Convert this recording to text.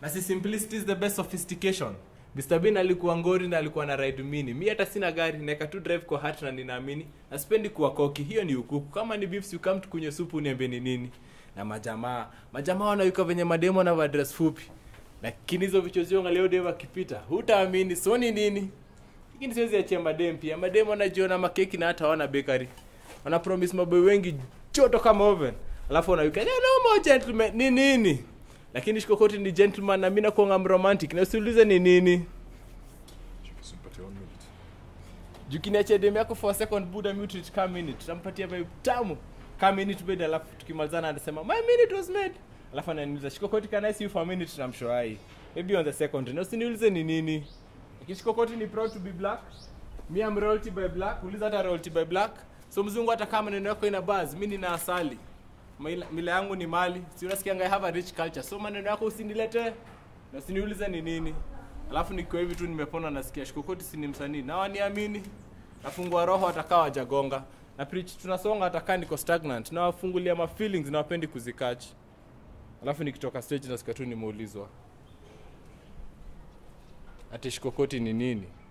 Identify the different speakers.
Speaker 1: na si simplicity is the best sophistication Mr. Bean alikuwa ngori na alikuwa na ride mini mi hata sina gari naeka tu drive kwa hat na ninaamini na sipendi kuwa koki hiyo ni ukuku kama ni beefs you come tukunywe supu niambie ni nini na majamaa majamaa wanawika venye mademo na dress fupi lakini hizo vichozio leo dem akipita hutaamini so ni nini lakini siwezi achia madem pia madem wanajiona makeki na hata wana bakery wana promise maboy wengi joto kama oven alafu wanawika no, no more gentleman ni nini lakini shikokoti ni gentleman na mi nakuanga mromantic na usiulize ni nini
Speaker 2: Usimpatie one minute.
Speaker 1: jukiniachia dem yako for a second buda mute ka minute tampatia vibe tamu ka minute bed alafu tukimalizana anasema my minute was made alafu ananiuliza shikokoti can I see you for a minute na mshoai maybe on the second na usiniulize ni nini lakini shikokoti ni proud to be black mi am royalty by black uliza hata royalty by black so mzungu hata kama maneno yako ina buzz mi nina asali Mila, mila yangu ni mali si unasikianga I have a rich culture so maneno yako usinilete na usiniulize ni nini alafu nikiwa hivi tu nimepona nasikia shikokoti si ni msanii na waniamini nafungua roho atakaa wajagonga na preach tunasonga atakaa niko stagnant na wafungulia ma feelings na wapendi kuzikach alafu nikitoka stage nasikia tu nimeulizwa ati shikokoti ni nini